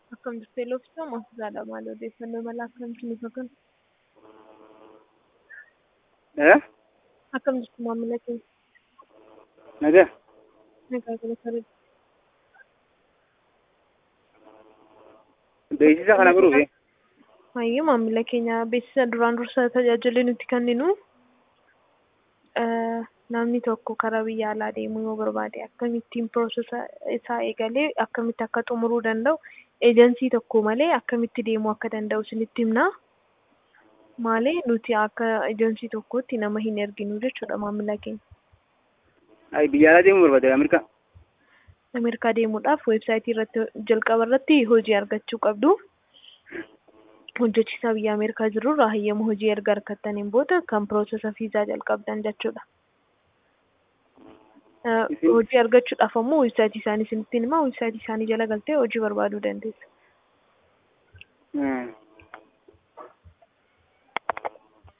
Akkam jirtu Elooftuu Moosisaadha maal odeeffannoo mala akkamitti nuuf akka Eh? akkam jirtu maamila keenya Nagaa. nagaa gala sarara Beeksisa kana godhuufi. Hayyuu maamila keenya beeksisa duraan dursa tajaajilli nuti kenninu namni tokko karaa biyya alaa deemuu yoo barbaade akkamittiin piroosesa isaa eegalee akkamitti akka xumuruu danda'u eejensii tokko malee akkamitti deemuu akka danda'u isinitti himna. Maali nuti akka eejensii tokkootti nama hin erginu jechuudha maamila keenya. Ay biyya alaa deemuu barbaade Ameerikaa. Ameerikaa deemuudhaaf weebsaayitii irratti jalqaba irratti hojii argachuu qabdu. Hojjechiisaa biyya Ameerikaa jirurraa hayyama hojii erga argattaniin booda kan piroosesa viizaa jalqabdan jechuudha. Isin- Hojii argachuudhaaf ammoo weebsaayitii isaanii isinitti hima. Weebsaayitii isaanii jala galtee hojii barbaaduu dandeessa.